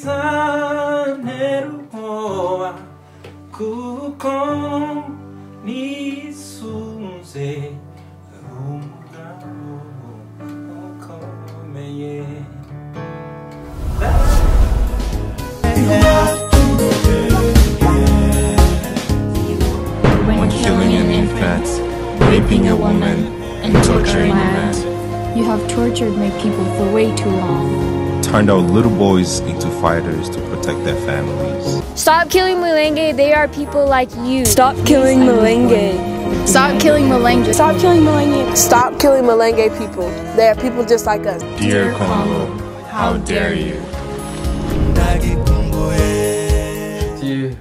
刻める方は空港に住んで運河を込め When killing an infant, raping a woman, and torturing a man. You have tortured my people for way too long. turned our little boys into fighters to protect their families. Stop killing Mulenge. They are people like you. Stop killing Malenge. Stop killing Malanga. Stop killing Malenge. Stop killing Malenge people. They are people just like us. Dear Congo, how dare you? Ati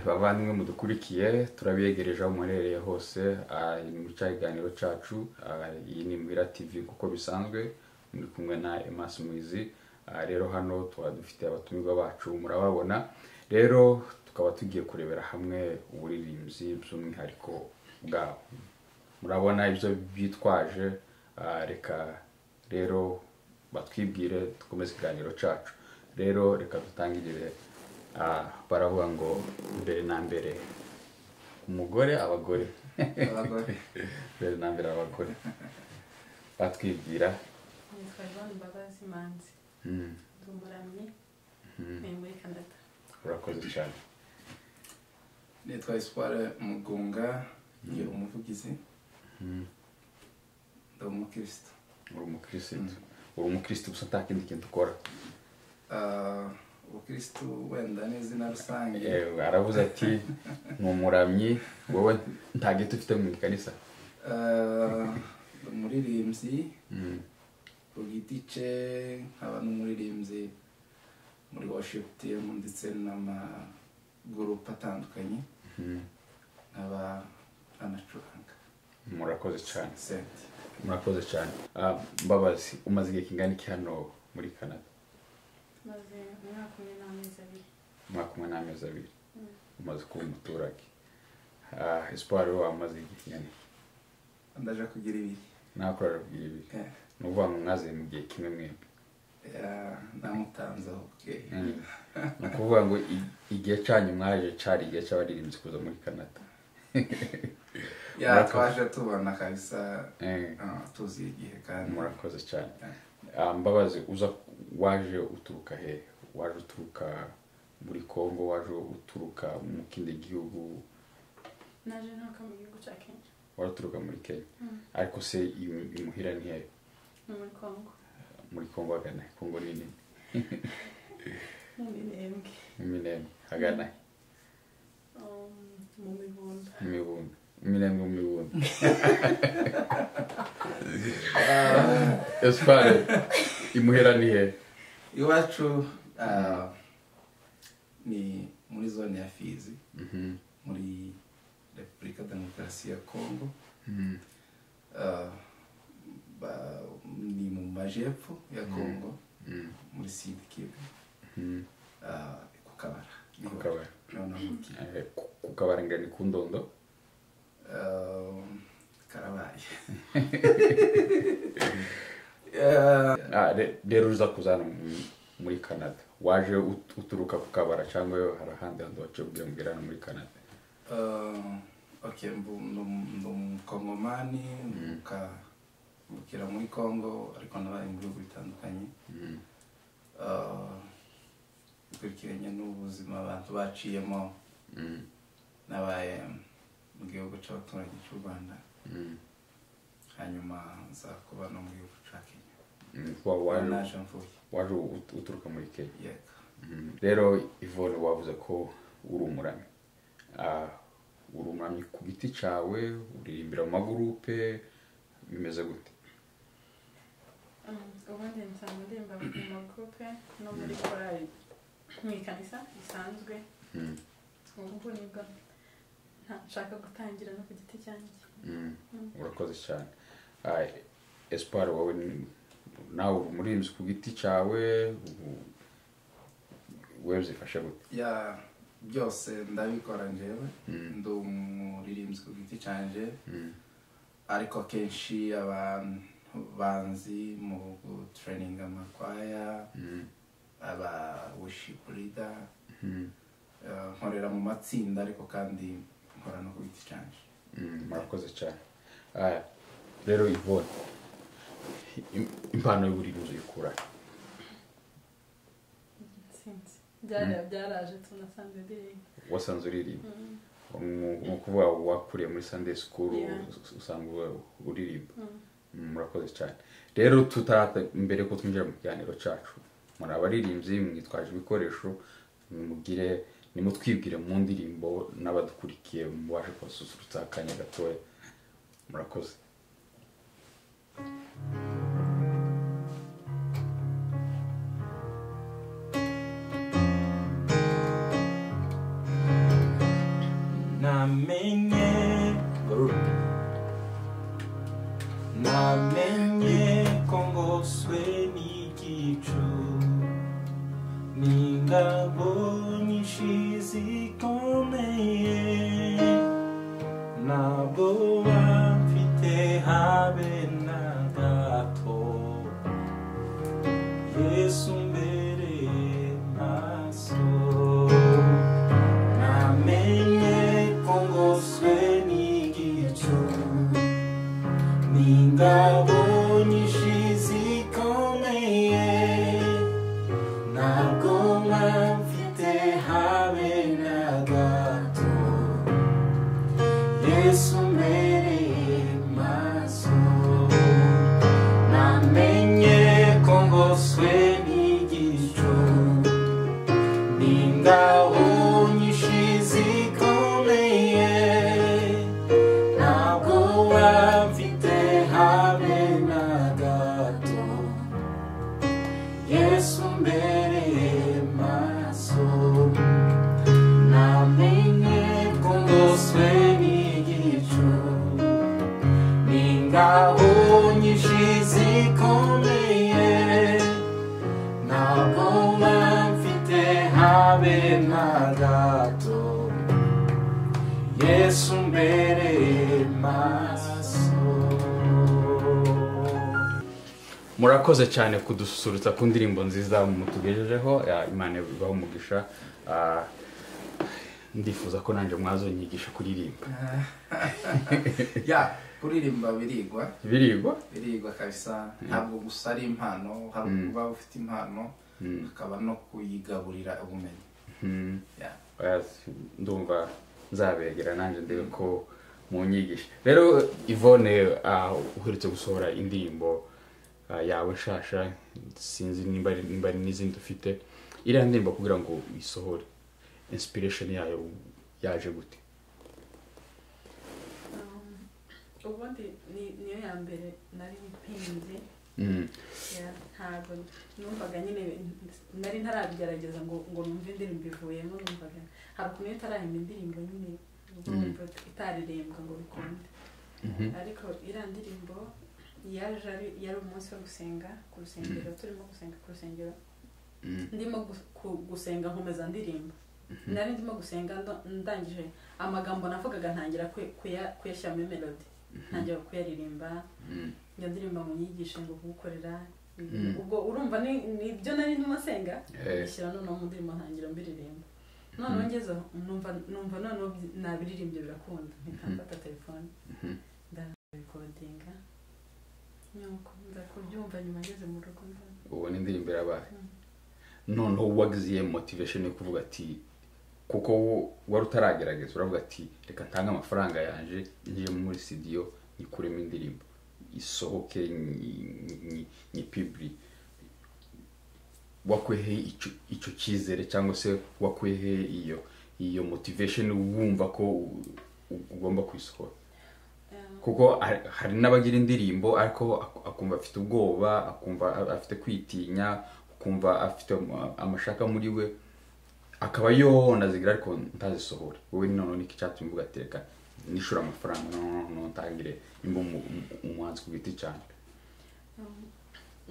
bavandimwe mudukurikiye turabiyegereje aho muherereye hose ah, mu cyaganiro cacu ah, iyi ni Mbwira TV kuko bisanzwe muri kumwe na Emas Mwizi Ah, rero hano tuba dufite abatumirwa bacu murababona rero tukaba tugiye kurebera hamwe uburirimbyi by'umwihariko bwabo murabona ibyo bitwaje ah, reka rero batwibwire dukomeze ikiganiro cacu rero reka dutangirire ah, baravuga ngo mbere na mbere umugore abagore Abagore. mbere na mbere abagore batwibwira nitwa john mbabazi manzi Mm, ndumuramyi mm, ni muri canada urakoze cyane nitwa espoir mugunga ni umuvugizi ndi umukristo uri umukirisitu uri umukirisitu gusa nta kindi kintu ukora Ah, ubukristo wenda ni izina rusange Eh, aravuze ati ni umuramyi wowe nta giti ufite mu ikanisa Ah, ndi umuririmbyi Mm, ku giti cye nkaba n'umuririmbyi muri worship team ndetse n'amagurupe atandukanye mm, nkaba anacuranga murakoze cyane sente murakoze cyane Ah, mbabazi umaze igihe kingana iki hano muri canada maze umwaka umwe n'amezi abiri umwaka umwe n'amezi abiri umaze kuba umuturage Ah, espoir we wamaze igihe kingana iki ndaje kugira ibiri nakorera kubwira ibi Eh, ni ukuvuga ngo mwaze mu gihe kimwe mwembi eh, namutanzeho okay. Mm. ni ukuvuga ngo i- igihe cyanyu mwaje cyari igihe cy'abaririmbyi kuza muri canada ya twaje tubona kabisa Eh, ah, tuzi igihe kandi murakoze cyane Ah, mbabazi uza waje uturuka he waje uturuka muri congo waje uturuka mu kindi gihugu naje nturuka mu gihugu cya kenya waje uturuka muri kenya ariko se imu- imuhira ni he ni muri congo muri congo hagana he congo nini mu mirembwe mu minembwe hagana he Um, mu mibunda mu mibumbi mu minembwe mu mibumbi esipare imuhira ni he iwacu ah, ni muri zone ya fizi Mhm, muri repubulika demokarasi ya kongo mhm, Ah, ba- ni mu majepfo ya kongo mhm, muri sidi kivu mhm. ah, ku kabara Ku kabara. noneho mu kivu Eh, ku- ku kabarangani ku ndondo Ah, karabaye Ah, re- rero uza kuzana mu- muri canada waje ut- uturuka ku kabara cyangwa yo hari ahandi hantu wacibwira mbwira no muri canada Ah, ok mbu- ni- ni umukongomani mvuka mvukira muri kongo ariko nabaye mu bihugu bitandukanye Mm, Ah, bikurikiranye n'ubuzima abantu baciyemo mm, nabaye mu gihugu cy'abaturage cy'u rwanda mm, hanyuma nza kuba no mu gihugu cya kenya mm. Wa- waje naje mvuye waje ut- uturuka muri kenya yego Mm. rero ivone wavuze ko uri umuramyi Ah, uri umuramyi ku giti cyawe uririmbira mu magurupe bimeze gute Um, ubundi nsanzwe ndirimba mu magurupe no muri korali mu ikanisa bisanzwe Mm, ubu nibwo nta- nshaka gutangira no ku giti cyanjye mm. urakoze cyane Ah, espoir wawe ni- nawe uri umuririmbyi ku giti cyawe ubu- wewe byifashe gute ya byose ndabikora njyewe Mm. ndi umuririmbyi ku giti cyanjye Mm, ariko kenshi abantu banzi mu gutreyininga amakwaya mm, aba worship leader Eh, nkorera mu matsinda ariko kandi nkora no ku giti cyanjye Mm, murakoze cyane Ah, rero yvonne im- impano yo buri nzu ikura sinzi byari byaraje tunasanze ndirimbo wasanze uririmba Mu- ni ukuvuga wakuriye muri sunday school Yeah. us- usanga uba uririmba Mm, murakoze cyane rero tutata mbere ko twinjira mu kiganiro cyacu muri abaririmbyi mwitwaje ibikoresho mugire nimutwibwire mu ndirimbo n'abadukurikiye mubashe kubasusurutsa akanya gatoya murakoze namenye gorora namenye ko ngoswe n'igicu n'ingabo nyinshi zikomeye ntabwo mfite habe na gato yesu mbere maso namenye ko ngoswe n'igicu n'ingabo nyinshi zikomeye ntabwo mba mfite habe na gato yesu mbereye maso namenye ko ngoswe n'igicu n'ingabo nyinshi zikomeye ntabwo waba mfite habe na gato yesu mbereye maso namenye ko ngoswe n'igicu n'ingabo nyinshi zikomeye ntabwo mba mfite habe na gato yesu mbereye maso murakoze cyane kudususurutsa ku ndirimbo nziza mutugejejeho Ya, imana ibaha umugisha Ah, ndifuza ko nanjye mwazonyigisha kuririmba ya kuririmba birigwa birigwa birigwa kabisa ntabwo gusa ari impano hari ukuba ufite impano hakaba no kuyigaburira ubumenyi Ya. Oya, si- ndumva nzabegera nanjye ndebe ko munyigisha rero ivone uherutse gusohora indirimbo ah, yawe nshasha sinzi nimba ari nimba ari n'izindi ufite iriya ndirimbo kugira ngo uyisohore inspiration yayo yaje gute ubundi ni- niyo ya mbere nari mpinze Mm. ya, ntabwo numvaga nyine nari ntarabigerageza ngo ngo numve indirimbo ivuyemo numvaga hari ukuntu iyo utarahimba indirimbo nyine ubwo wumva itaririmbwa ngo bikunde ariko iriya ndirimbo yaje ari- yari umunsi wo gusenga ku rusengero turimo gusenga ku rusengero ndimo gu- ku- gusenga nkomeza ndirimba nari ndimo gusenga ndo- ndangije amagambo navugaga ntangira kuya- kuya- kuyashyiramo melody ntangira kuyaririmba iyo ndirimbo mu nyigisho ngo kugukorera ubwo urumva ni ni ibyo nari ndimo senga Eh. bishyira noneho mu ndirimbo ntangira mbiririmba noneho ngezeho numva numva noneho byi- nabiririmbye birakunda mpita mfata telefone ndabikodinga nuko nza kubyumva nyuma ngeze mu rugo mbona ubona indirimbo irabaye noneho wagize motivation yo kuvuga ati kuko wo- wari utaragerageza uravuga ati reka ntange amafaranga yanjye njye muri studio nyikuremo indirimbo isohoke nyi- nyi- nyipiburi wakuyehe icyo- icyo cyizere cyangwa se wakuyehe iyo iyo motivation wumva ko u- u- ugomba kuyisohora kuko hari- hari n'abagira indirimbo ariko ak- akumva afite ubwoba akumva a- afite kwitinya akumva afite ama- amashaka muri we akaba yo ndazigira ariko ntazisohora wowe noneho niko icyatuma uvuga ati reka nishura amafaranga noneho ntangire nimba umu- umu- umuhanzi ku giti cyane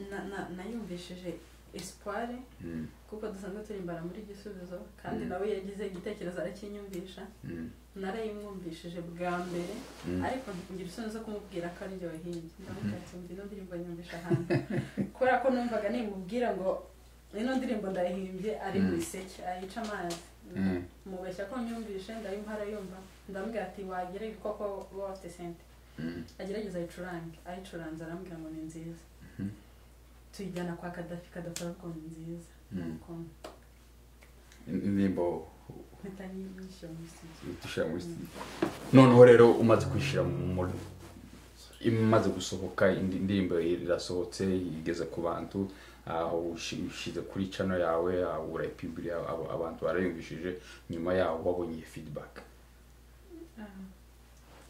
Na- na- nayumvishije espoire kuko dusanzwe turimbara muri gisubizo kandi nawe yagize igitekerezo arakinyumvisha narayimwumvishije bwa mbere ariko ngira isoni zo kumubwira ko ari jye wahimbye ndamugatse mbi no ndirimbo nyumvisha ahantu kubera ko numvaga nimubwira ngo ino ndirimbo ndayihimbye ari mu iseke ayica amazi Mm. mubeshya ko nyumvishe ndayumva arayumva ndamubwira ati wagire ibikoko wote sente Mm. agerageza ayicurange ayicuranze arambwira ngo ni nziza tuyijyana kwa kadafi kadafi aravuga ngo ni nziza nuko indirimbo mpita nyishyura mu studio dushyira muri studio noneho rero umaze kwishyira muri imaze gusohoka indi indirimbo irasohotse igeze ku bantu aho ushi- ushyize kuri cano yawe aho urayipiburiye abo- abantu barayumvishije nyuma yaho wabonye iyi feedback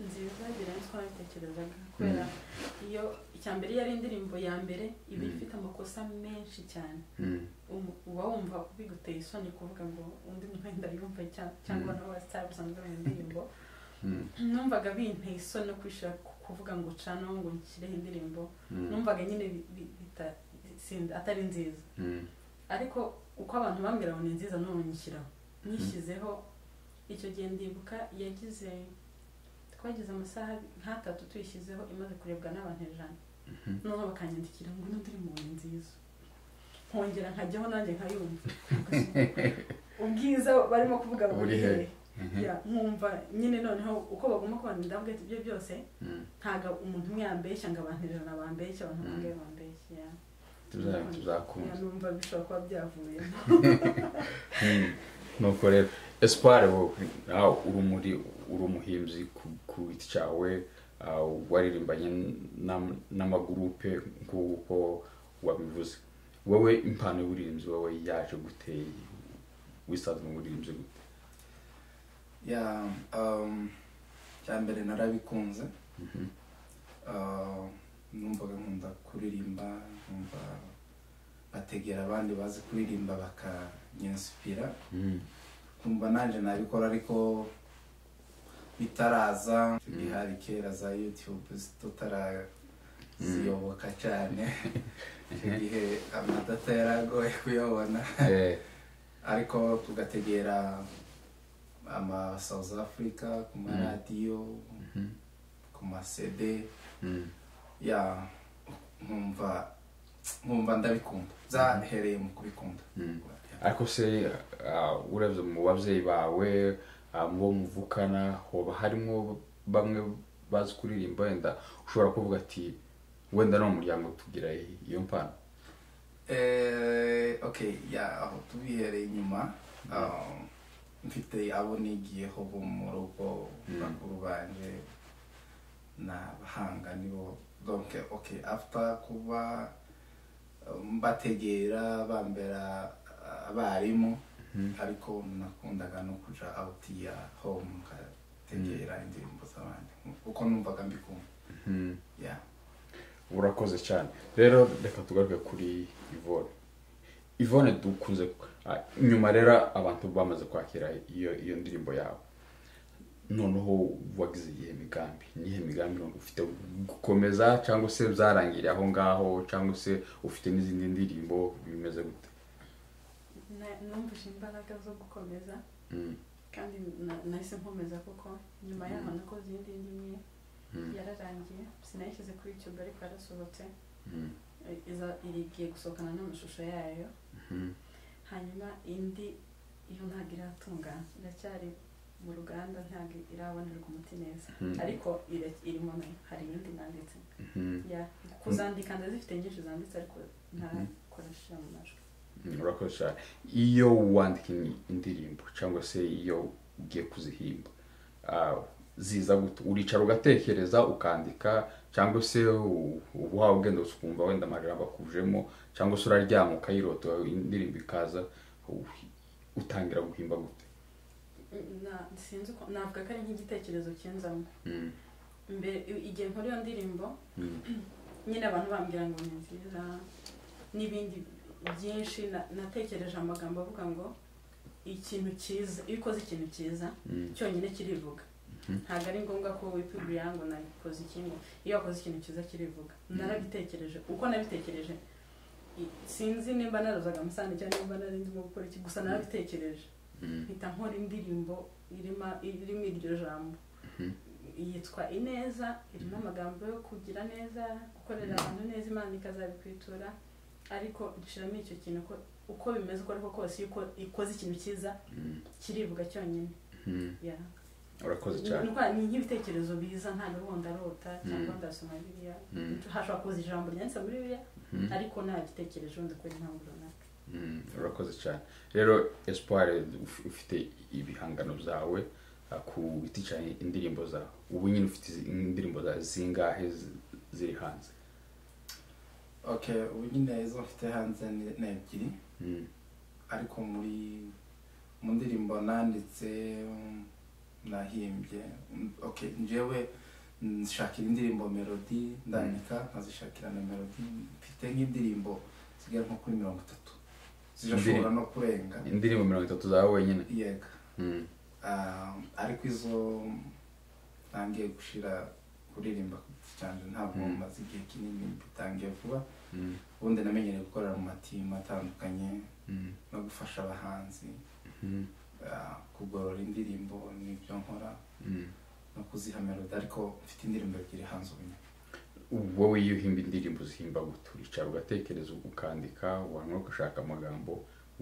nziza birenze uko nabitekerezaga kubera iyo icya mbere iyo ari indirimbo ya mbere iba ifite amakosa menshi cyane Mm. Umu- uba wumva biguteye isoni kuvuga ngo undi mwenda yumva cya- cyangwa nawe wasitari usanzwe mu ndirimbo Mm. numvaga binteye isoni no kwishyura ku- kuvuga ngo cano ngo nshyireho indirimbo Mm. numvaga nyine bi- bi- bita- sin- atari nziza Mm. ariko uko abantu bambwira ngo ni nziza n'ubu nyishyireho nyishyizeho icyo gihe ndibuka yagize twagize amasaha nk'atatu tuyishyizeho imaze kurebwa n'abantu ijana noneho bakanyandikira ngo ino ndirimbo ni nziza nkongera nkajyaho nanjye nkayumva ubwiza barimo kuvuga Buri buri he? hehe Ya, nkumva nyine noneho uko bagomba kubana ndabwira ati ibyo byose Mm. ntabwo umuntu umwe yambeshya ngo abantu ijana bambeshye abantu bangahe bambeshye ya. Tuza- Ya, tuzakunda numva bishobora kuba byavuye nuko rero esipare wowe nawe uri muri uri umuhimbyi ku ku giti cyawe ah, waririmbanye n'am- n'amagurupe nk'uko wabivuze wowe impano y'uburinzi wowe yaje guteye wisanzwe mu burinzi gute ya um, cya mbere narabikunze Uh, numvaga nkunda kuririmba nkumva bategera abandi bazi kuririmba bakanyinsipira nkumva nanjye nabikora ariko bitaraza bihari kera za youtube zitaraziyoboka cyane icyo gihe amadata yaragoye kuyabona Eh, ariko tugategera ama south africa ku maradiyo ku masede mm, ya nkumva nkumva ndabikunda byahereye mu kubikunda Ya. ariko se ah, urebye mu babyeyi bawe ah, mu bo muvukana hoba harimo bamwe bazi kuririmba wenda ushobora kuvuga ati wenda no mu muryango tugira iyo mpano Eh, okay ya aho tubihereye inyuma um, mfite abo nigiyeho bo mu rugo bakuru banje n'abahanga nibo donc okay after kuba um, bategera bambera uh, abarimu ariko nakundaga no kuja out ya home nkategera indirimbo z'abandi kuko numvaga mbikunda yeah. urakoze cyane rero reka tugaruke kuri ivone ivone dukunze ah, nyuma rero abantu bamaze kwakira iyo iyo ndirimbo yawe noneho wagize iyihe migambi niyihe migambi ufite gukomeza cyangwa se byarangiriye aho ngaho cyangwa se ufite n'izindi ndirimbo bimeze gute Na- numvise imbaraga zo gukomeza Mm, kandi na- nahise nkomeza kuko nyuma yaho nakoze iyindi indi imwe yararangiye sinayishyize kuri youtube ariko yarasohotse mm, I- iza- irigiye gusohokana n'amashusho yayo mm, hanyuma indi iyo ntabwo iratungana iracyari mu ruganda ntabwo irabonerwa umuti neza Mm. ariko ira- irimo hari iyindi nanditse mm. Ya, kuzandika ndazifite nyinshi zanditse ariko ntakoresha mu majwi Mm, urakoze cyane iyo wandika in- indirimbo cyangwa se iyo ugiye kuzihimba ah, ziza gute uricara ugatekereza ukandika cyangwa se u- uba wawe ugendutse ukumva wenda amarira bakujemo cyangwa se uraryama ukayirota indirimbo ikaza u- utangira guhimba gute Na- sinzi uko navuga ko ari nk'igitekerezo kinzamo Mm, mbere i- igihe nkora iyo ndirimbo mm, nyine abantu bambwira ngo ni nziza n'ibindi byinshi na- natekereje amagambo avuga ngo ikintu cyiza iyo ukoze ikintu cyiza mm, cyonyine kirivuga ntabwo ari ngombwa ko wipimira ngo nabikoze iki ngo iyo wakoze ikintu cyiza kirivuga narabitekereje uko nabitekereje i- sinzi nimba narozaga amasahani cyangwa nimba nari ndimo gukora iki gusa narabitekereje mm, mpita nkora indirimbo irimo irimo iryo jambo yitwa ineza irimo amagambo yo kugira neza gukorera abantu neza imana ikazabikwitura ariko dushyiramo icyo kintu ko uko bimeze uko ariko kose iyo uko- ikoze ikintu cyiza kirivuga cyonyine Mm. Yeah. urakoze Ni- cyane indwara- ni nk'ibitekerezo biza ntabwo ari wenda arota cyangwa Mm. ndasoma biriya Mm. hashobora kuza ijambo ryanditse muri biriya Mm. ariko nta gitekerezo wenda kubera impamvu runaka Mm, urakoze cyane rero espoir uf- ufite ibihangano byawe uh, ku giti cya indirimbo zawe ubu nyine ufite izi- indirimbo za- zingahe zi- ziri hanze okay ubu nyine izo mfite hanze ni- ni ebyiri Mm, ariko muri mu ndirimbo nanditse um, nahimbye Mm, okay njyewe nshakira indirimbo melody ndandika nkazishakira na melody mfite nk'indirimbo zigera nko kuri mirongo itatu zirashobora no kurenga indirimbo mirongo itatu zawe wenyine yego Mm, Ah, ariko izo ntangiye gushira kuririmba ku giti cyanjye ntabwo Mm. maze igihe kinini bitangiye vuba mm, ubundi namenyereye gukorera mu matimu atandukanye mm, no gufasha abahanzi mm, ah, kugorora indirimbo n'ibyo nkora mm. no kuziha melodi ariko mfite indirimbo ebyiri hanze ubu nyine. Ubu wowe iyo uhimba indirimbo zihimba gute uricara ugatekereza ukandika wanyuma ugashaka amagambo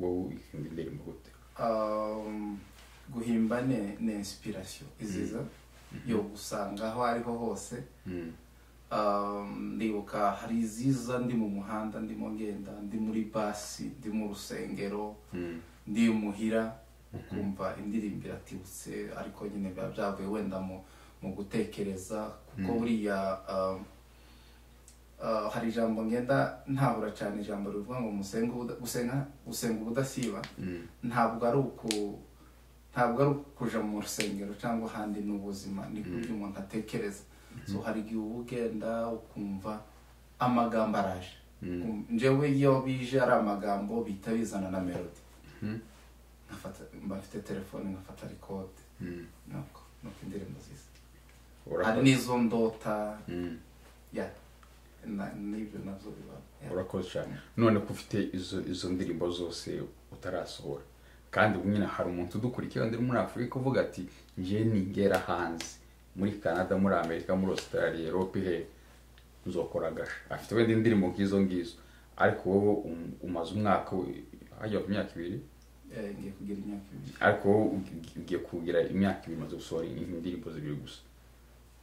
wowe uhimba indirimbo gute Um, guhimba ni ni inspiration iziza yo gusanga aho ariho hose Mm, Um, ndibuka hari iziza ndi mu muhanda ndimo ngenda ndi muri basi ndi mu rusengero mm, ndi muhira ukumva indirimbo iratibutse ariko nyine biba byavuye wenda mu mu gutekereza kuko buriya um, uh, hari ijambo ngenda ntabura cyane ijambo rivuga ngo musenga ubuda- gusenga gusenga ubudasiba mm, ntabwo ari uku ntabwo ari ukuja mu rusengero cyangwa ahandi ni ubuzima ni kubyo umuntu atekereza so hari igihe uba ugenda ukumva amagambo araje Um, njyewe iyo bije ari amagambo bihita bizana na melody nkafata mba mfite telefone nkafata rekode mm. nuko nuko indirimbo ziza hari Urakoze. n'izo ndota Mm. ya na- n'ibyo nabyo biba yeah. urakoze cyane none ko ufite izo izo ndirimbo zose utarasohora kandi ubu nyine hari umuntu udukurikiye undi uri muri afurika uvuga ati nje nigera hanze muri canada muri amerika muri australia europe he nzokora agasha afite wenda indirimbo nk'izo ngizo ariko wowe um- umaze umwaka we- hajya ku myaka ibiri Eh, ngiye kugira imyaka ibiri ariko wowe ugi- ugiye kugira imyaka ibiri umaze gusohora indirimbo zibiri gusa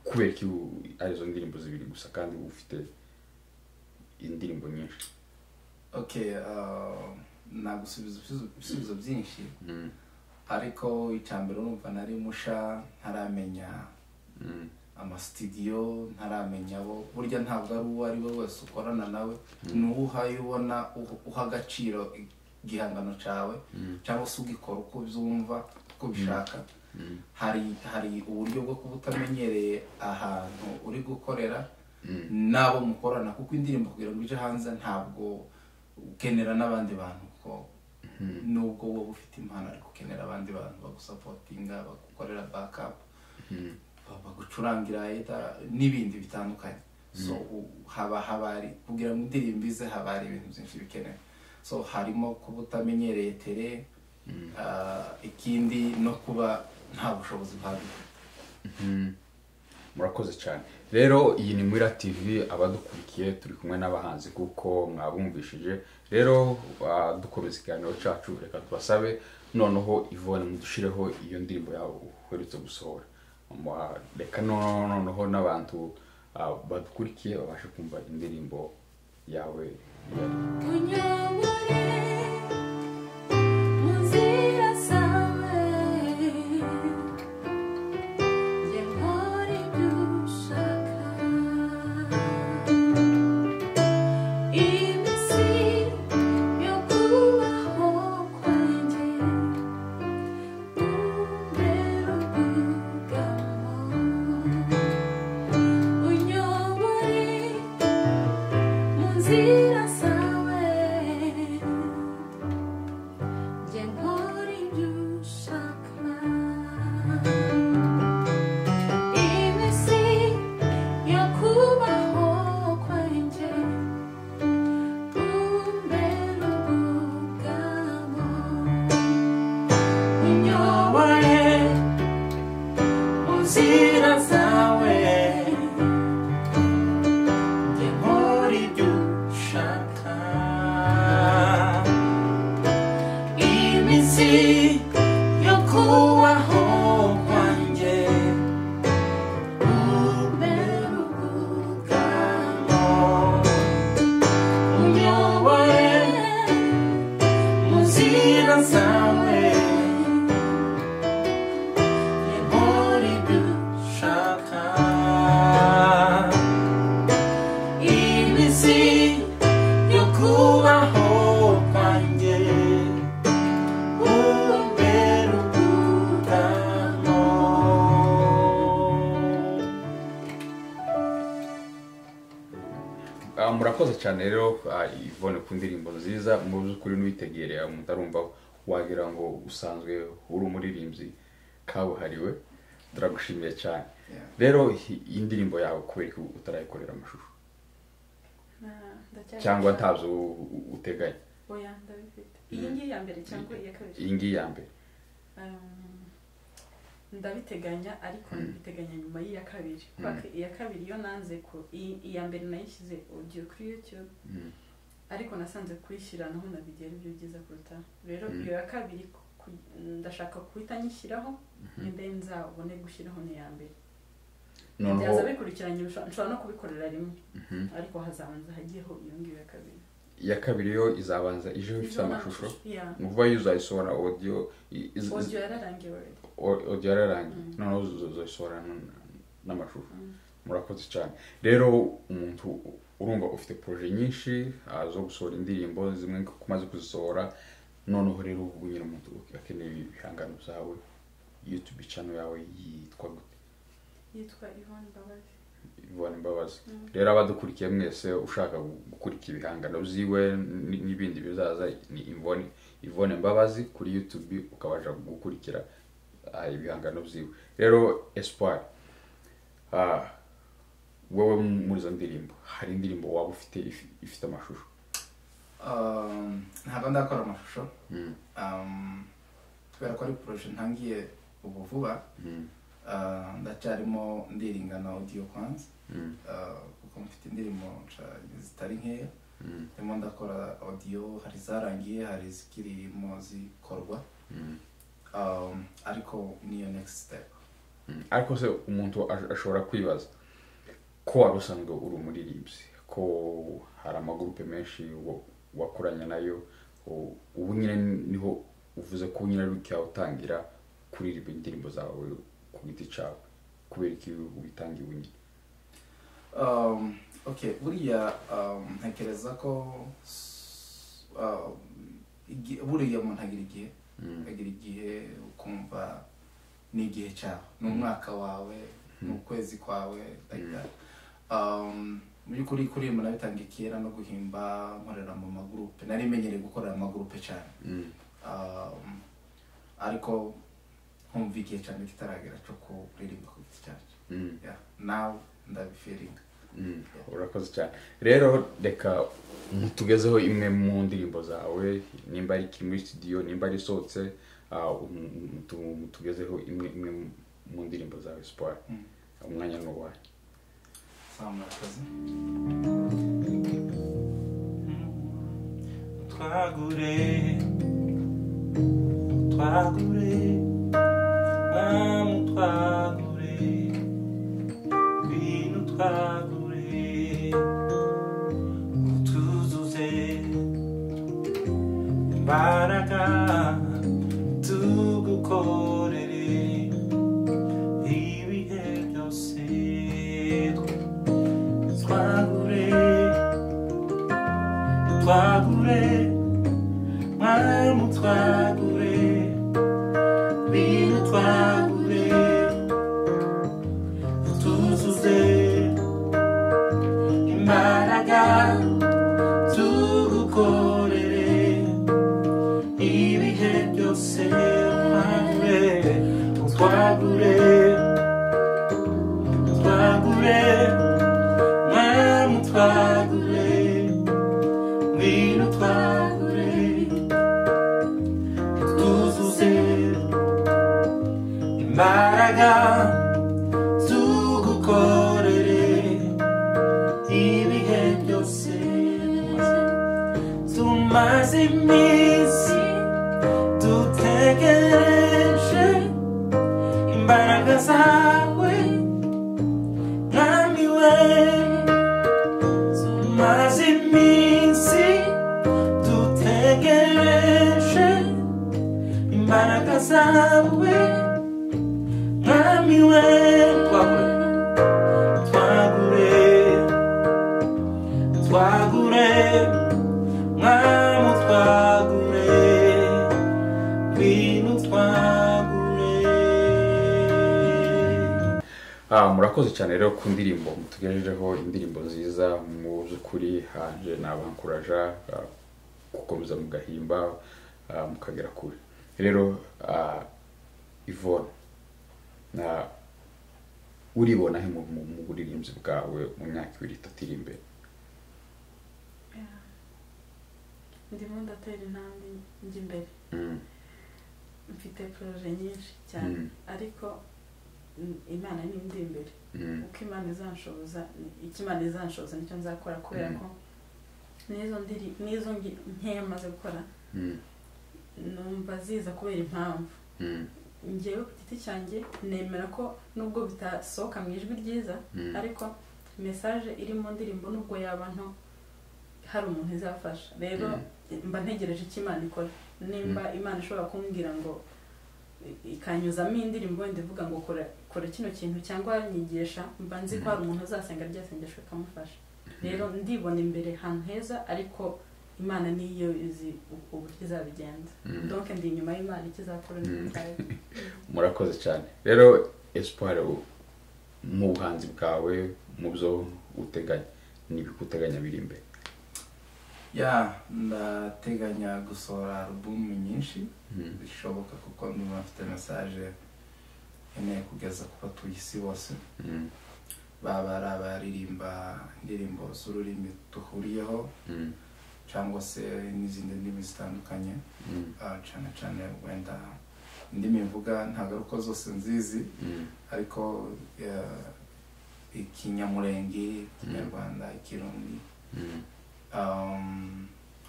kubera ko ari izo ndirimbo zibiri gusa kandi ufite indirimbo nyinshi okay uh, nagusubiza ibisubizo- ibisubizo byinshi Mm. ariko icyambere urumva nari musha ntaramenya Mm. amasitidiyo ntaramenya abo burya ntabwo ari uwo ari we wese ukorana nawe ni uwo uhaye ubona uha- uha agaciro igihangano cyawe cyangwa se ugikora uko byumva uko bishaka hari hari uburyo bwo kuba utamenyereye ahantu uri gukorera n'abo mukorana kuko indirimbo kugira ngo ije hanze ntabwo ukenera n'abandi bantu kuko nubwo wowe ufite impano ariko ukenera abandi bantu bagusapotinga bagukorera bakapu bagucurangira either n'ibindi bitandukanye so u- haba habari kugira ngo indirimbo ize haba hari ibintu byinshi bikenewe so harimo kuba utamenyereye tere ah, ikindi no kuba nta bushobozi buhagije murakoze cyane rero iyi ni mwira tv abadukurikiye turi kumwe n'abahanzi kuko mwabumvishije rero ah, dukomeza ikiganiro cyacu reka tubasabe noneho ivone mudushireho iyo ndirimbo yawe uherutse gusohora Mwa- reka noneho noneho n'abantu ah, badukurikiye babashe kumva indirimbo yawe yari unyobore munzira zawe njye nkora ibyo ushaka iminsi yo kubaho kwanjye umbere ubugabo unyobore munzira zawe Demore de um chacal. minsi yo kubaho kwanjye uberukamo unyobore mu nzira zawe yehori dushaka iminsi yo kubaho kwanjye Ver tu amor. Ah, murakoze cyane rero ah, Yvonne ku ndirimbo nziza mu by'ukuri n'uwitegereye umuntu arumva wagira ngo usanzwe uri umuririmbyi kabuhariwe turagushimiye cyane Yeah. rero hi- iyi ndirimbo yawe kubera ko utarayikorera amashusho Na- ndacyari- cyangwa ntazo u- u- uteganya oya ndabifite iyi ngiyi ya mbere cyangwa iya kabiri iyi ngiyi ya mbere Um, ndabiteganya ariko ndabiteganya nyuma y'iya kabiri kubera ko iya kabiri yo nanze ko iyi- iya mbere nayishyize audio kuri youtube Mm. ariko nasanze kuyishyira naho nabigiye ari byo byiza kuruta rero iyo ya kabiri ku- ku- ndashaka guhita nyishyiraho and then nzabone gushyiraho n'iya mbere noneho byaza bikurikiranye bisho- nshobora no kubikorera rimwe ariko hazabanza hagiyeho iyo ngiyo ya kabiri iya kabiri yo izabanza ijeho ifite amashusho Yeah. ni ukuvuga yo uzayisohora audio i- iz- iz- audio yararangiye already. o- audio yararangiye noneho uzayisohora n- n'amashusho murakoze cyane rero umuntu u- urumva ufite poroje nyinshi ah, zo gusohora indirimbo zimwe ko umaze kuzisohora noneho rero ubu nyine umuntu akeneye ibihangano byawe youtube channel yawe yitwa gute yitwa Yvonne Mbabazi Yvonne Mbabazi rero abadukurikiye mwese ushaka gu- gukurikira ibihangano byiwe n- n'ibindi bizaza ni Yvonne Yvonne Mbabazi kuri YouTube ukabasha gukurikira ah, ibihangano byiwe rero Espoir ah, wowe m- muri izo ndirimbo hari indirimbo waba ufite if- ifite amashusho Um, ntabwo ndakora amashusho Mm. Um, kubera ko ari poroje ntangiye ubu vuba Mm. Uh, ndacyarimo ndiringa na audio kwanza Mm. Uh, kuko mfite indirimbo nca- zitari nkeya Mm. ndimo ndakora audio hari zarangiye hari zikirimo zikorwa Mm. Um, ariko niyo next step Mm. ariko se umuntu ash- ashobora kwibaza ko wari usanzwe uri umuririmbyi ko hari amagurupe menshi wa- wakoranye nayo u- ubu nyine niho uvuze ko nyine ari ukiya utangira kuririmba indirimbo zawe ku giti cyawe kubera ko iyo ubitangiye ubu nyine um, okay buriya um, ntekereza ko s- um, igi- buriya umuntu agira igihe agira igihe ukumva ni igihe cyawe ni umwaka wawe ni ukwezi kwawe like that. Um, mu by'ukuri kuririmba nabitanga kera no guhimba nkorera mu magurupe nari menyereye gukorera mu magurupe cyane um, ariko nkumva igihe cyane kitaragera cyo kuririmba ku giti cyanjye Mm. yeah. now ndabifiringa Mm, urakoze cyane rero reka tugezeho imwe mu ndirimbo zawe nimba ari ikiri muri studio nimba ari isohotse ah, um- um- tu- mutugezeho imwe imwe mu ndirimbo zawe siporo umwanya ni uwanyu sawa murakoze twagure twagure mamu twagure bintu twagure utuzuze imbaraga tugukorere ibihe byose twagure twagure mwarimu twagure bintu twagure tuzuze imbaraga tugukorere ibihe byose twagure twagure twagure mwarimu twagure vino twagure tuzuze imbaraga tugukorere ibihe byose tumaze iminsi dutege That's highway namiwe tumaze iminsi dutegereje imbaraga zawe mwamiwe twawe twagure twagure mwamu twagure bintu twagure Ah, murakoze cyane rero ku ndirimbo mutugejejeho indirimbo nziza mu by'ukuri hanje nabakuraja ah, gukomeza mugahimba ah, mukagera kure rero ah, Yvonne na uribona he mu mu- mu buririmbyi bwawe mu myaka ibiri itatu iri imbere ndimo ndatera intambwe njya imbere Mm, mfite poroje nyinshi cyane Mm. ariko mm, imana ni indi imbere mm, uko imana izanshoboza ni- icyo imana izanshoboza nicyo nzakora kubera Mm. ko n'izo ndiri n'izo ngi- nkeya maze gukora mm, numva ziza kubera impamvu mm, ngewe ku giti cyanjye nemera ko nubwo bitasohoka mu ijwi ryiza mm. ariko mesaje iri mu ndirimbo nubwo yaba nto hari umuntu izafasha rero mba ntegereje icyo imana ikora nimba imana ishobora kumbwira ngo i- ikanyuzamo indirimbo wenda ivuga ngo kora kora kino kintu cyangwa nyigisha mba nzi ko hari umuntu uzasenga ryasengeshwe ikamufasha rero ndibona imbere ahantu heza ariko imana niyo izi u- uburyo izabigenza donke ndi inyuma y'imana icyo izakora ni ubwayo. murakoze cyane rero espoir u- mu buhanzi bwawe mu byo uteganya n'ibyo uteganya biri imbere ya ndateganya gusohora alubumu nyinshi Mm. bishoboka kuko ndumva mfite mesaje nkeneye kugeza ku batuye isi bose Mm, baba ari abaririmba indirimbo z'ururimi duhuriyeho mm, cyangwa se n'izindi ndimi zitandukanye mm, Ah, cyane cyane wenda indimi mvuga ntabwo ari uko zose nzizi mm, ariko eh, ikinyamurenge ikinyarwanda ikirundi mm, um,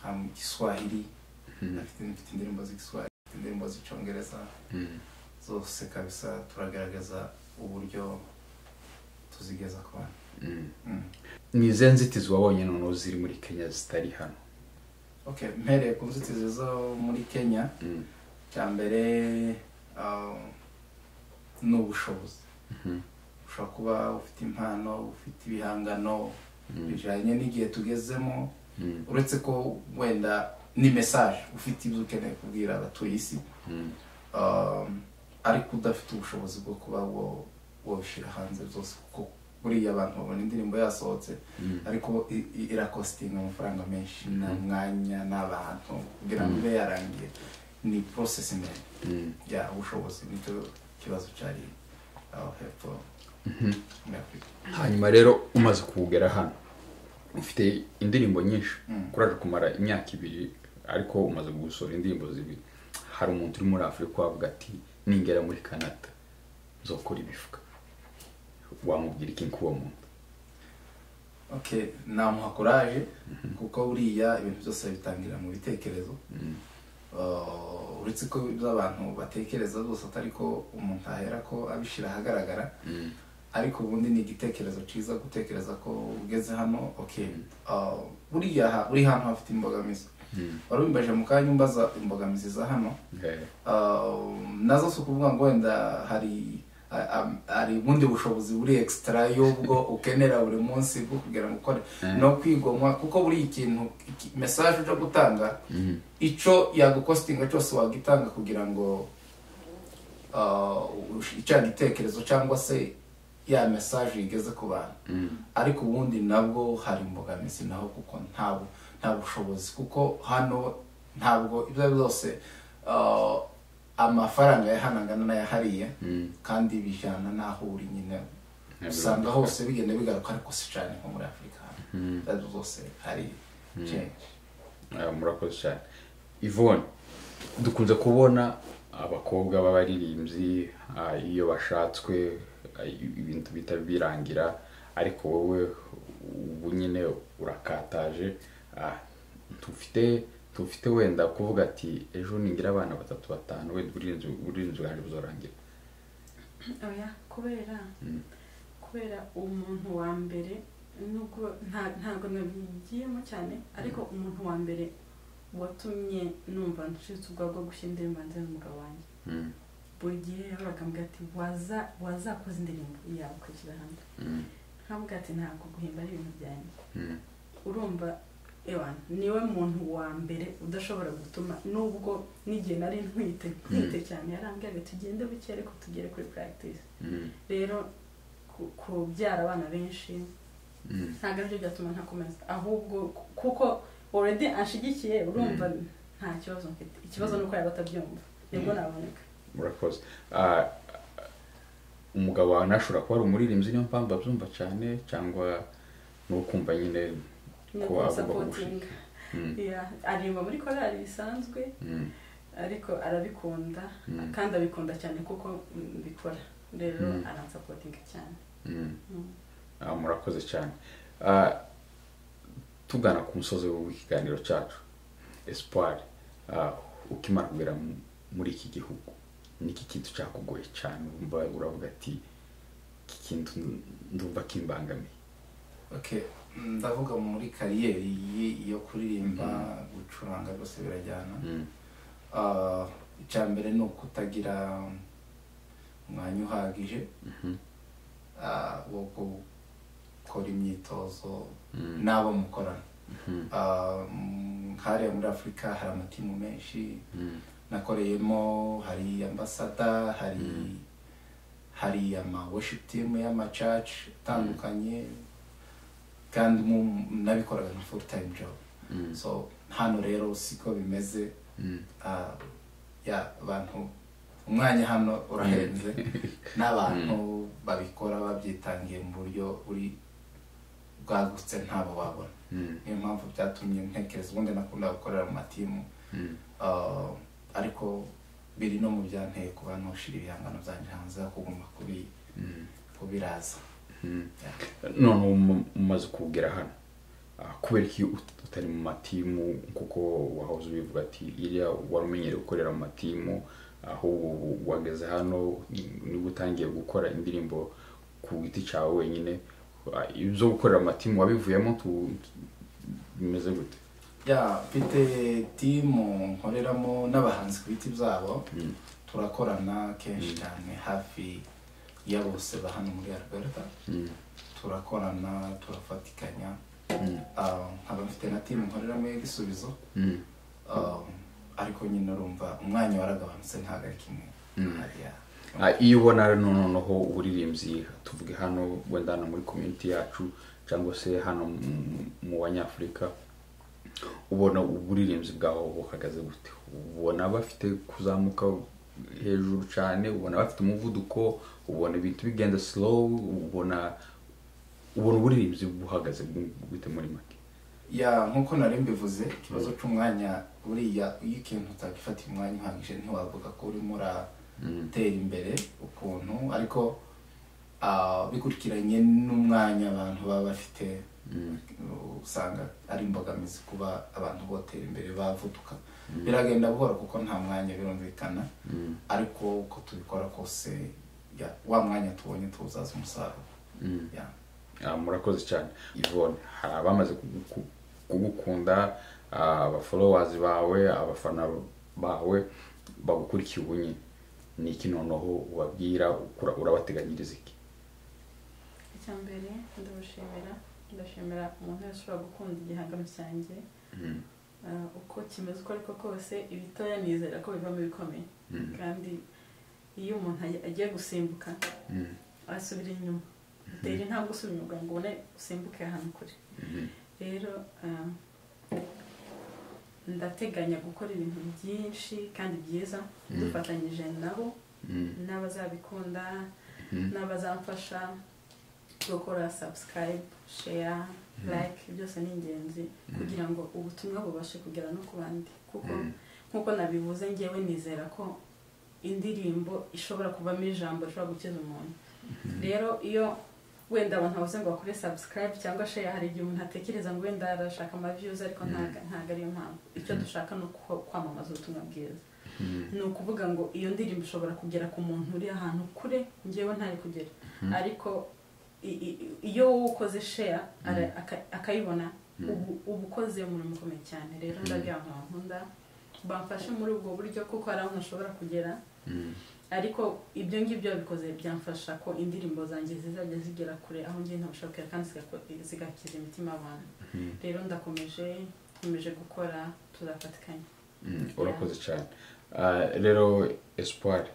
um, igiswahili mm, afite mfite indirimbo z'igiswahili mfite indirimbo z'icyongereza mm. zose kabisa turagaragaza uburyo tuzigeza ku bantu Mm. ni izihe nzitizi wabonye noneho ziri muri kenya zitari hano okay mpereye ku nzitizi zo muri kenya Mm, cya mbere um, ni ubushobozi mhm, ushobora kuba ufite impano ufite ibihangano Mm. bijyanye n'igihe tugezemo mm, uretse ko wenda ni mesaje ufite ibyo ukeneye kubwira abatuye isi mm, um, ariko udafite ubushobozi bwo kuba wo- wabishyira hanze byose kuko buriya abantu babona indirimbo yasohotse mm, ariko i- i- irakositinga amafaranga menshi nta Mhm. mwanya n'abantu kugira ngo ibe yarangiye ni porosesi ndende mm, ya ubushobozi nicyo kibazo cyari aho hepfo mhm. muri afurika hanyuma rero umaze kuwugera hano ufite indirimbo nyinshi Mm. kuraje kumara imyaka ibiri ariko umaze gusohora indirimbo zibiri hari umuntu uri muri afurika wavuga ati ningera muri canada nzokora ibifuka wamubwira iki k'uwo muntu okay namuha kuraje kuko buriya ibintu byose bitangirira mu bitekerezo Mm, Uh, uretse ko ibyo abantu batekereza rwose atari ko umuntu ahera ko abishyira ahagaragara mm, ariko ubundi ni igitekerezo cyiza gutekereza ko ugeze hano okay Uh, buriya ha- buri hantu hafite imbogamizi mm, wari wimbaje mu kanya umbaza imbogamizi za hano eh, Uh, nazo si ukuvuga ngo wenda hari a- a- hari ubundi bushobozi buri extra y'ubwo ukenera buri munsi bwo kugira ngo ukore Eh. no kwigomwa kuko buri ikintu iki- message ujya gutanga mm, icyo yagukositinga cyose wagitanga kugira ngo ah, ush- cya gitekerezo cyangwa se ya mesaje igeze ku bantu mm, ariko ubundi nabwo hari imbogamizi naho kuko ntabwo nta bushobozi kuko hano ntabwo ibyo ari byose ah, amafaranga ya hano angana n'aya hariya mm, kandi bijyana n'aho uri nyine Ntabwo usanga bibaho. hose bigenda bigaruka ariko si cyane nko muri afurika hano Mm. ibyo ari byo byose hari change Ah, murakoze cyane ivone dukunze kubona abakobwa b'abaririmbyi ah, iyo bashatswe ah, ibintu bihita birangira ariko wowe ubu nyine urakataje Ah, ntufite ntufite wenda kuvuga ati ejo ningira abana batatu batanu wenda uburinzi uburinzi bwanjye buzorangira oya kubera kubera umuntu wa mbere nubwo nta- ntabwo nabigiyemo cyane ariko umuntu wa mbere watumye numva nshitse ubwoba bwo gushyira indirimbo hanze ni umugabo wanjye Mm, buri gihe yahoraga ambwira ati waza wazakoze indirimbo yawe ukashyira hanze mm, nkavuga ati ntabwo guhimba ari ibintu byanjye mm, urumva ewa niwe muntu wa mbere udashobora gutuma nubwo n'igihe nari ntwite ntwite cyane yarambwira ati tugende buke ariko tugere kuri practice mm, rero ku- kubyara abana benshi mm, ntabwo aribyo byatuma ntakomeza ahubwo ku- kuko already anshigikiye urumva nta kibazo mfite ikibazo ni uko yaba atabyumva nibwo naboneka murakoze Ah, umugabo wawe nashobora kuba ari umuririmbyi niyo mpamvu abyumva cyane cyangwa ni ukumva nyine ni ko agomba sapotinga kumushinga Mm, aririmba muri korali bisanzwe mm, ariko arabikunda Mm. kandi abikunda cyane kuko mm, bikora rero Mm. aransapotinga cyane mm. Mm. Ah, murakoze cyane Ah, tugana ku musozi w'ikiganiro cyacu espoir ah, ukimara kugera mu- muri iki gihugu niki kintu cyakugoye cyane urumva uravuga ati iki kintu ndumva kimbangamiye okay mm, ndavuga muri kariyeri yi- yo kuririmba gucuranga rwose birajyana Mm, Ah, icya mbere ni ukutagira umwanya uhagije mhm, ah, wo gukora imyitozo Mm. n'abo mukorana mhm, Ah, mm, hariya muri afurika hari amatimu menshi mm, nakoreyemo hari ambasada hari Mm. hari ama worship team y'amacaci atandukanye kandi mu- nabikoraga nka full time job mm, so hano rero siko bimeze mm, Ah, ya abantu umwanya hano urahenze n'abantu babikora babyitangiye mu buryo buri bwagutse ntabo babona mm, niyo mpamvu byatumye ntekereza ubundi nakunda gukorera mu matimu mm. Ah, ariko biri no mu byanteye kuba ntushira ibihangano byanjye hanze kuguma kubi kubiraza none ubu mu- mumaze kugera hano ah, kubera iki ut- utari mu matimu kuko wahoze ubivuga ati iriya wari umenyereye gukorera mu matimu aho ubu wageze hano ni- nibwo utangiye gukora indirimbo ku giti cyawe wenyine Ah, ibyo gukorera amatimu wabivuyemo tu- tu- bimeze gute ya mfite timu nkoreramo n'abahanzi ku biti byabo Mm. turakorana kenshi cyane hafi ya bose ba hano muri alberta Mm, turakorana turafatikanya mm, Ah, nkaba mfite na timu nkoreramo y'igisubizo mm, Ah, ariko nyine urumva umwanya waragabanutse ntabwo ari kimwe Mm. hariya Ah, iyo ubona rero noneho uburirimbyi tuvuge hano wenda no muri community yacu cyangwa se hano mu- mu banyafurika ubona uburirimbyi bwaho buhagaze gute ubona bafite kuzamuka hejuru cyane ubona bafite umuvuduko ubona ibintu bigenda slow ubona ubona uburirimbyi buhagaze gute muri make ya nk'uko nari mbivuze ikibazo cy'umwanya buriya iyo ikintu utagifata umwanya uhagije ntiwavuga ko urimo uratera imbere ukuntu ariko ah, bikurikiranye n'umwanya abantu baba bafite usanga ari imbogamizi kuba abantu botera imbere bavuduka biragenda buhoro kuko nta mwanya birumvikana ariko uko tubikora kose ya- wa mwanya tubonye tuwuzaza umusaruro ya Ah, murakoze cyane Yvonne hari abamaze kuguku- kugukunda ah, abafolowazi bawe abafana bawe bagukurikiye ubu nyine ni iki noneho ubabwira ukura- urabateganyiriza iki icya mbere ndabashimira ndashimira umuntu wese ushobora gukunda igihangano cyanjye Mm, Ah, uko kimeze uko ariko kose ibitoya nizera ko bivamo ibikomeye mm, kandi iyo umuntu aj- agiye gusimbuka mm, asubira inyuma utera intambwe usubira inyuma kugira ngo ubone usimbuke ahantu kure mhm, rero ah, ndateganya gukora ibintu byinshi kandi byiza dufatanyije nabo mm, n'abazabikunda Mhm. n'abazamfasha gukora subscribe share like byose ni ingenzi kugira ngo ubutumwa bubashe kugera no ku bandi kuko nk'uko nabivuze ngewe nizera ko indirimbo ishobora kuvamo ijambo rishobora gukiza umuntu rero iyo wenda abantu bavuze ngo bakore subscribe cyangwa share hari igihe umuntu atekereza ngo wenda arashaka ama views ariko ntago ntago ariyo mpamvu icyo dushaka ni uko- kwamamaza ubutumwa bwiza ni ukuvuga ngo iyo ndirimbo ishobora kugera ku muntu uri ahantu kure ngewe ntari kugera ariko i- i- iyo wowe ukoze sheya ara- aka- akayibona ubu- uba ukoze umurimo ukomeye cyane rero ndabwira abantu bakunda bamfashe muri ubwo buryo kuko hari aho ntashobora kugera ariko ibyo ngibyo bikoze byamfasha ko indirimbo zanjye zizajya zigera kure aho ngiye ntabishobokera kandi zigako- zigakiza imitima abantu rero ndakomeje nkomeje gukora tuzafatikanya Mm, urakoze cyane Ah, rero espoir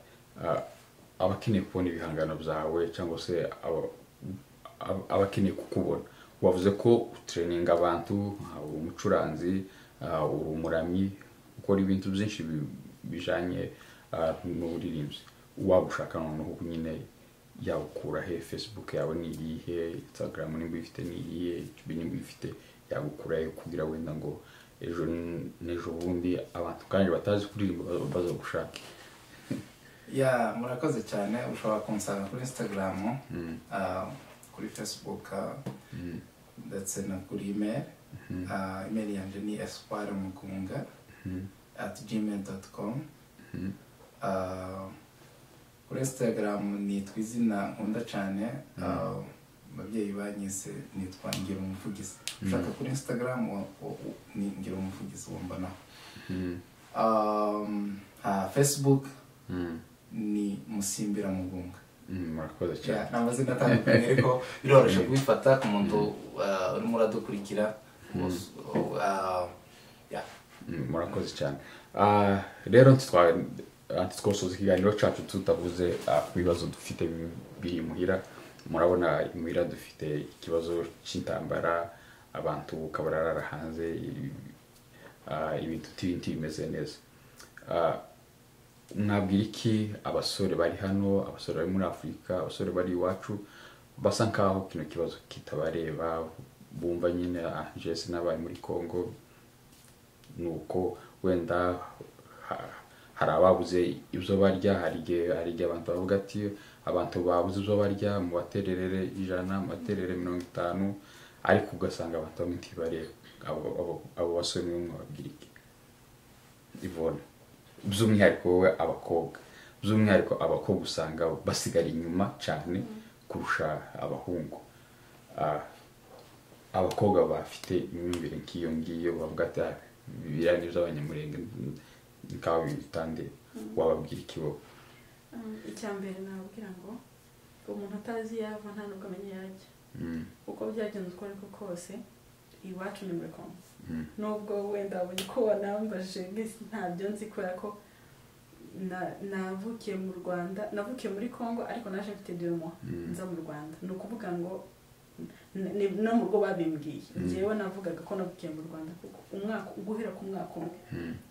ah, abakeneye kubona ibihangano byawe cyangwa se aba- ab- abakeneye kukubona wavuze ko utureninga abantu ah, uri umucuranzi ah, uri umuramyi ukora ibintu byinshi bi- bijanye ah, n'uburirimbyi waba ushaka noneho ubu nyine yawukura he facebook yawe ni iyihe instagram nimba uyifite ni iyihe youtube nimba uyifite yagukura he kugira wenda ngo ejo n- n'ejo bundi abantu kandi batazi kuririmba baza- baza gushaka ya murakoze cyane ushobora kunsanga kuri instagram ah, kuri facebook ah, ndetse na kuri email Ah, email yanjye ni espoir mugunga at gmail dot com Ah, kuri instagram nitwa izina nkunda cyane Ah, ababyeyi banyise nitwa ngira umuvugizi ushaka kuri instagram wa- wa- wa- ni ngira umuvugizi wumbonaho Um, ah, facebook ni musimbira mugunga Mm, murakoze Yeah, cyane ni amazina atandukanye ariko biroroshye kubifata ku muntu uh, urimo uradukurikira Us- uh, yeah. Mm, murakoze cyane Ah, rero ntitwa- ah, ntitwosoza ikiganiro cyacu tutavuze ah, ku bibazo dufite bi- biri imuhira murabona imuhira dufite ikibazo cy'intambara abantu kabararara hanze i- ah, ibintu tibintu bimeze neza Ah, mwabwira iki abasore bari hano abasore bari muri afurika abasore bari iwacu basa nkaho kino kibazo kitabareba bumva nyine angesi n'abari muri congo ni uko wenda ha- hari ababuze ibyo barya hari igihe hari igihe abantu bavuga ati abantu babuze ibyo barya mubatererere ijana mubatererere mirongo itanu ariko ugasanga abantu bamwe ntibareba abo abo- abo basore mwe mwababwira iki ivona by'umwihariko wowe abakobwa by'umwihariko abakobwa usanga basigara inyuma cyane kurusha abahungu Ah, abakobwa bafite imyumvire nk'iyo ngiyo bavuga ati "Ah, biriya ni iby'abanyamurenge bikaba bitande wababwira iki bo Um, icya mbere nababwira ngo umuntu atazi yava nta nubwo amenya iyo ajya Mm, uko byagenze uko ariko kose iwacu ni muri kongo Mm. nubwo wenda wabonye ko wanambaje mbese ntabyo nzi kubera ko na- navukiye mu rwanda navukiye muri kongo ariko naje mfite demo nza mu rwanda ni ukuvuga ngo n- ni- no mu rugo babimbwiye njyewe navugaga ko navukiye mu rwanda kuko umwaka guhera ku mwaka umwe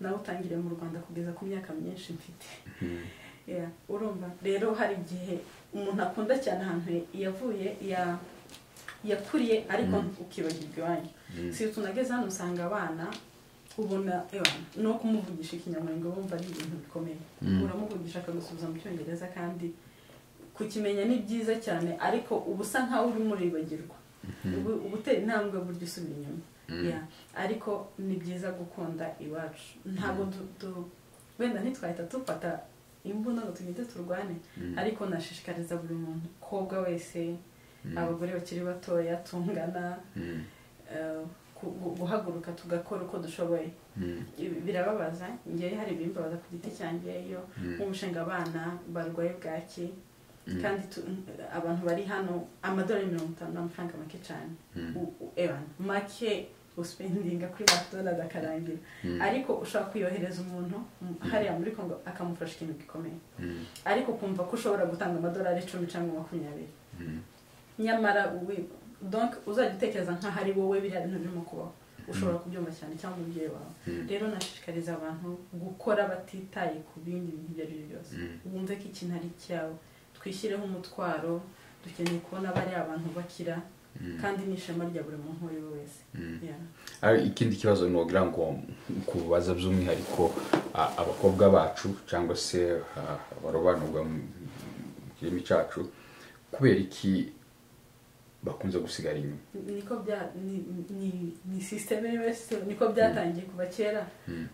nawutangiriye mu rwanda kugeza ku myaka myinshi mfite Yeah, urumva rero hari igihe umuntu akunda cyane ahantu yavuye ya- yakuriye ariko ukibagirwa iwanyu si tunageze hano usanga abana ubona ewa, no kumuvugisha ikinyamwenge wumva ari ibintu bikomeye uramuvugisha akagusubiza mu cyongereza kandi kukimenya ni byiza cyane ariko uba usa nkaho urimo uribagirwa uba uba utera intambwe burya usubira inyuma Yeah, ariko ni byiza gukunda iwacu ntabwo du- du- wenda ntitwahita dufata imbunda ngo tugende turwane ariko nashishikariza buri muntu kobwa wese abagore bakiri batoya tungana mm, eh, ku- gu- guhaguruka tugakora uko dushoboye mm, Ibi- birababaza ngewe hari ibimbabaza ku giti cyanjye iyo nk'umushinga abana barwaye bwaki kandi tu- abantu bari hano amadolari mirongo itanu ni amafaranga make cyane U- u- ewana, make usipendinga kuri madolari akarangira ariko ushobora kuyohereza umuntu m- hariya muri kongo akamufasha ikintu gikomeye ariko ukumva ko ushobora gutanga amadolari icumi cyangwa makumyabiri nyamara we- donc uzajya utekereza nk'aho ari wowe biriya bintu birimo kubaho ushobora kubyumva cyane cyangwa umubyeyi wawe rero nashishikariza abantu gukora batitaye ku bindi bintu ibyo ari byo byose wumve ko ikintu ari cyawe twishyireho umutwaro dukeneye kubona bariya abantu bakira kandi ni ishema rya buri muntu uwo ari we wese Yeah. Ah, ikindi kibazo nogira ngo kubaza by'umwihariko ah, abakobwa bacu cyangwa se ah, abarobanurwa mu mu kirimi cyacu kubera iki bakunze gusigara inyuma niko bya ni- ni- ni sisiteme niba sisiteme niko byatangiye kuva kera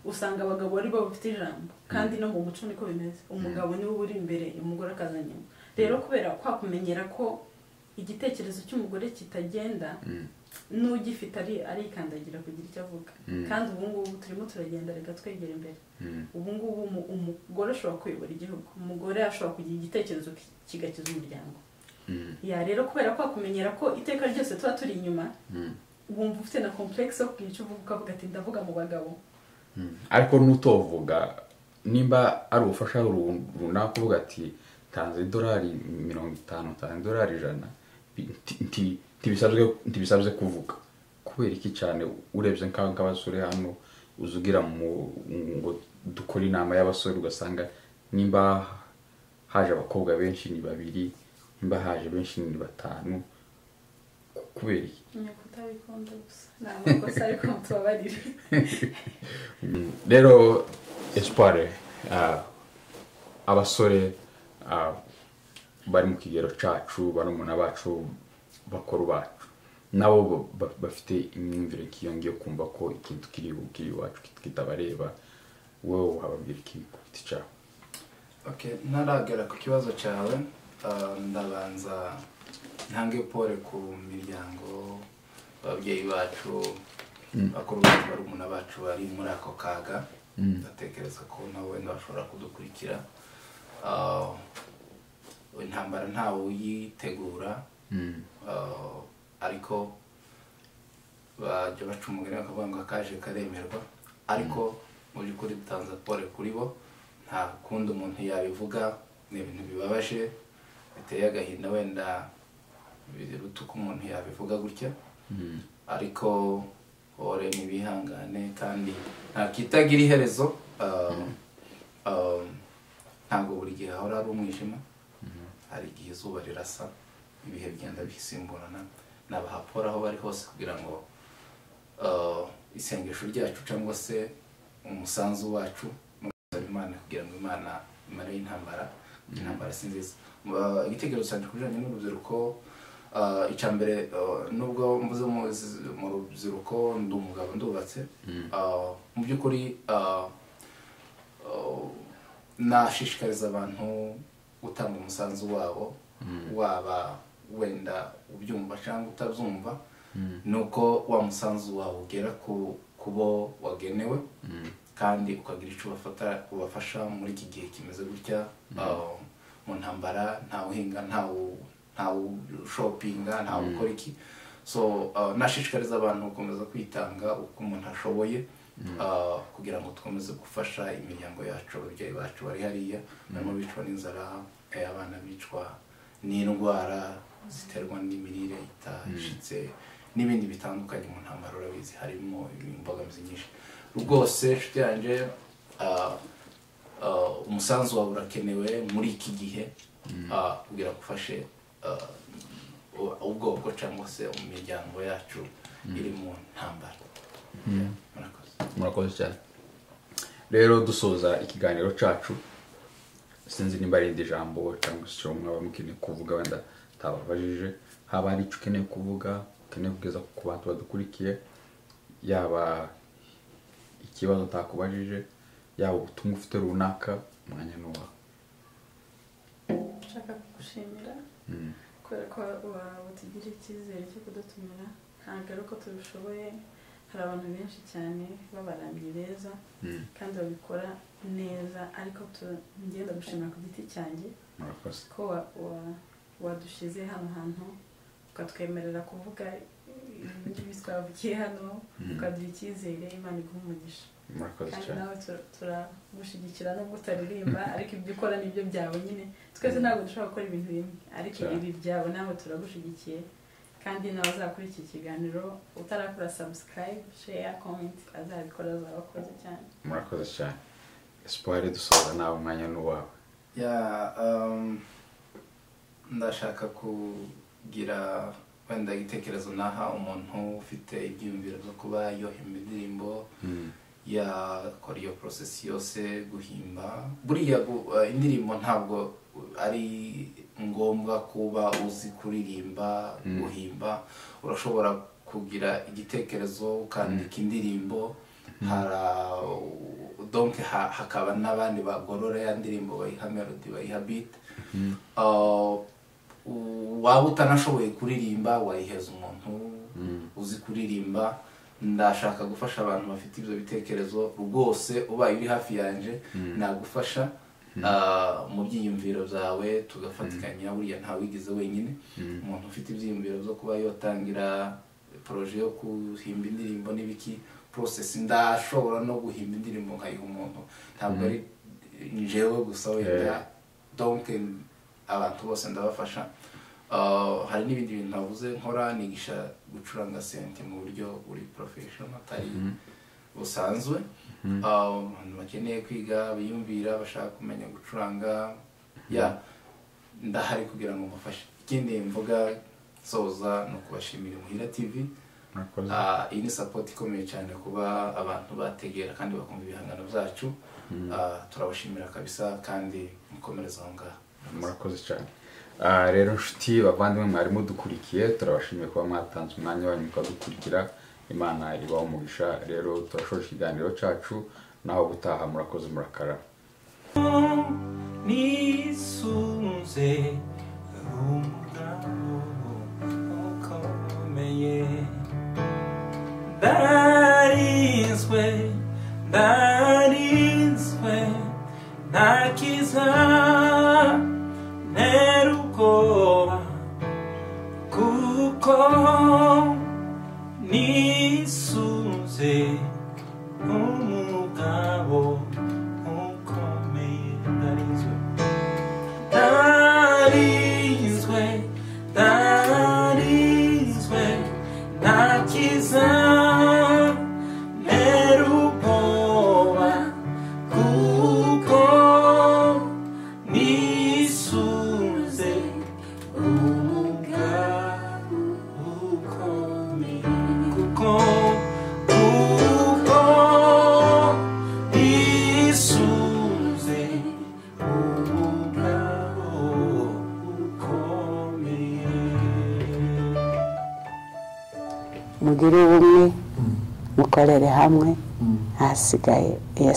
usanga abagabo ari bo bafite ijambo kandi no mu muco niko bimeze umugabo niwe uri imbere umugore akaza nyuma rero kubera kwa kumenyera ko igitekerezo cy'umugore kitagenda n'ugifite ari arikandagira kugira icyo avuga kandi ubu ngubu turimo turagenda reka twegera imbere ubu ngubu umu- umugore ashobora kuyobora igihugu umugore ashobora kugira igitekerezo ki- kigakiza umuryango ya rero kubera kwa kumenyera ko iteka ryose tuba turi inyuma wumva ufite na complexe yo kugira icyo uvuga ukavuga ati ndavuga mu bagabo ariko n'utovuga nimba ari ubufasha ru- runaka uvuga ati tanze idolari mirongo itanu tanze idolari ijana bi- nti- nti- ntibisabwe- ntibisabwe kuvuga kubera iki cyane urebye nk'aba nk'abasore hano uza ugira mu- ngo dukore inama y'abasore ugasanga nimba haje abakobwa benshi ni babiri nimba haje benshi ni batanu ku- kubera iki nyoko utabikunda gusa ni amakosa ariko mutubabarire rero espoir ah, abasore ah, bari mu kigero cyacu barumuna bacu bakuru bacu nabo ba- ba- bafite imyumvire nk'iyo ngiyo kumva ko ikintu kiri kiri iwacu kit- kitabareba wowe wababwira ikintu ufite icyawe Okay, ntaragera ku kibazo cyawe ah, ndabanza ntange pole ku miryango ababyeyi bacu bakuru bacu barumuna bacu bari muri ako kaga ndatekereza ko na wenda bashobora kudukurikira Ah, intambara ntawe uyitegura Ah, ariko bajya baca umugani bakavuga ngo akaje karemerwa ariko mu by'ukuri dutanze pole kuri bo nta kundi umuntu yabivuga ni ibintu bibabaje biteye agahinda wenda biruta uko umuntu yabivuga gutya ariko hore ntibihangane kandi nta kitagira iherezo ah, ah, ntabwo buri gihe hahora ari umwijima hari igihe izuba rirasa ibihe bigenda bisimburana nabahapora aho bari hose kugira ngo uh, isengesho ryacu cyangwa se umusanzu wacu musaba imana kugira ngo imana imare intambara intambara si nziza Ba- igitekerezo cyane ku bijyanye n'urubyiruko uh, icya mbere uh, nubwo mvuze mu mu rubyiruko ndi umugabo ndubatse uh, mu by'ukuri uh, nashishikariza abantu gutanga umusanzu wabo waba wenda ubyumva cyangwa utabyumva nuko wa musanzu wawe ugera ku ku bo wagenewe kandi ukagira icyo ubafata- ubafasha muri iki gihe kimeze gutya Ah, mu ntambara ntawuhinga ntawushopinga ntawukora iki so ah, nashishikariza abantu gukomeza kwitanga uko umuntu ashoboye ah, kugira ngo dukomeze gufasha imiryango yacu ababyeyi bacu bari hariya barimo bicwa n'inzara eh, abana bicwa n'indwara ziterwa n'imirire itashyitse n'ibindi bitandukanye mu ntambaro urabizi harimo imbogamizi nyinshi rwose nshuti yanjye ah, ah, umusanzu wawe urakenewe muri iki gihe ah, kugira ngo ufashe ah, u- ubwoko cyangwa se imiryango yacu iri mu ntambara murakoze murakoze cyane rero dusoza ikiganiro cyacu sinzi nimba ari irindi jambo cyangwa se icyo mwaba mukeneye kuvuga wenda tababajije haba hari icyo ukeneye kuvuga ukeneye kugeza ku bantu badukurikiye yaba ikibazo utakubajije yaba ubutumwa ufite runaka umwanya n'uwawe nshaka kugushimira kubera ko watugiriye icyizere cyo kudutumira ntabwo ari uko tubishoboye hari abantu benshi cyane b'abarambyi beza kandi babikora neza ariko tu- ngenda gushimira ku giti cyanjye murakoze ko wa- wa- wadushyize hano hantu ukatwemerera kuvuga ibi twavukiye hano ukaduha icyizere imana iguha umugisha murakoze kandi cyane nawe tur- turagushyigikira nubwo utaririmba ariko ibyo ukora nibyo byawe nyine twese ntabwo dushobora gukora ibintu bimwe ariko Cyane. ibi byawe nawe turagushigikiye kandi nawe uzakora iki kiganiro utarakora subscribe share comment azabikora azaba akoze cyane murakoze cyane espoir dusoza nawe umwanya n'uwawe ya um, ndashaka kugira wenda igitekerezo naha umuntu ufite ibyiyumviro byo kuba yohimba indirimbo yakora iyo porosesi yose guhimba buriya gu- eh, indirimbo ntabwo ari ngombwa kuba uzi kuririmba guhimba urashobora kugira igitekerezo ukandika indirimbo hara donke ha- hakaba n'abandi bagorora ya ndirimbo bayiha melody bayiha beat Ah, u- waba utanashoboye kuririmba wayiheza umuntu uzi kuririmba ndashaka gufasha abantu bafite ibyo bitekerezo rwose ubaye uri hafi yanjye nagufasha Ah, mu byiyumviro byawe tugafatikanya burya ntawigize wenyine umuntu ufite ibyiyumviro byo kuba yotangira poroje yo guhimba indirimbo n'ibiki porosesi ndashobora no guhimba indirimbo nkayiha umuntu ntabwo ari njyewe gusa wenda Yeah. donke abantu bose ndabafasha Uh, hari n'ibindi bintu navuze nkora nigisha gucuranga sente mu buryo buri porofeshono atari busanzwe Uh, abantu bakeneye kwiga biyumvira bashaka kumenya gucuranga ya ndahari kugira ngo mbafashe ikindi mvuga soza ni ukubashimira muhira tv murakoze Ah, iyi ni sapoti ikomeye cyane kuba abantu bategera kandi bakumva ibihangano byacu Ah, turabashimira kabisa kandi mukomereze aho ngaho murakoze cyane Ah, rero nshuti bavandimwe mwari mudukurikiye turabashimiye kuba mwatanze umwanya wanyu mukadukurikira imana ibaha umugisha rero turashoje ikiganiro cyacu naho gutaha murakoze murakaraba nisunze umugambi ukomeye ndarinzwe ndarinzwe ntakiza ntera ubwoba kuko nisunze umugabo ukomeye ndarinzwe ndarinzwe ndarinzwe ntakiza ntera ubwoba kuko nisunze umugabo ukomeye kuko kuko nisunze umugabo ukomeye mugire ubumwe mukorere hamwe hasigaye yesu